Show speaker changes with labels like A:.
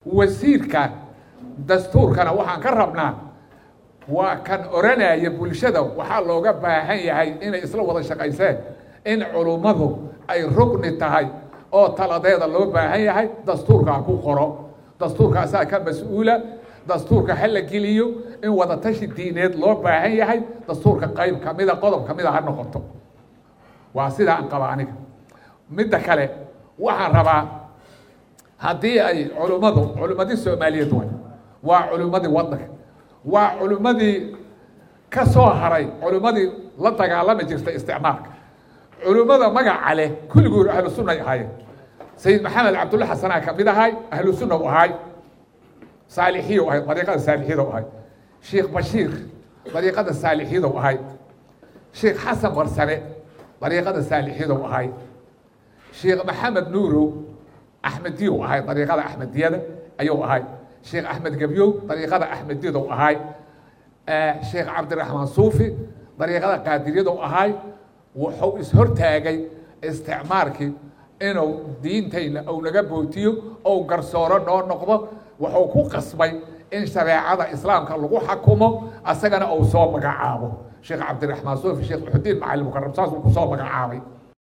A: wasiirka dastuurkana waxaan ka rabnaa waa kan oranaya bulshada waxaa looga baahan yahay inay isla wada shaqayseen in culummadu ay rugni tahay oo taladeeda loo baahan yahay dastuurka ha ku qoro dastuurkaasaa ka mas-uula dastuurka ha la geliyo in wadatashi diineed loo baahan yahay dastuurka qayb kamida qodob kamida ha noqoto waa sidaa aan qaba aniga midda kale waxaan rabaa haddii ay culummadu culummadii soomaaliyeed way waa culummadii waddanka waa culummadii ka soo haray culummadii la dagaalami jirtay isticmaalka culummada magaca leh kulligood ahlu sunnay ahaayeen sayid maxamed cabdulla xasanaa ka mid ahay ahlu sunna u ahay saalixiya u ahay dariiqada saalixiyada u ahay sheekh bashiir dariiqada saalixiyada u ahay sheekh xasan warsame dariiqada saalixiyada u ahay sheekh maxamed nuurow axmediya u ahay dariiqada axmediyada ayuu ahay sheekh axmed gebyow dariiqada axmediyada u ahay sheekh cabdiraxmaan suufi dariiqada qaadiriyada u ahay wuxuu ishortaagay isticmaalkii inuu diintayna uu naga bootiyo ou garsooro noo noqdo wuxuu ku qasbay in shareecada islaamka lagu xakumo asagana uu soo magacaabo sheekh cabdiraxmaan suufi sheekh uxudiin macalin mukaram saasuu ku soo magacaabay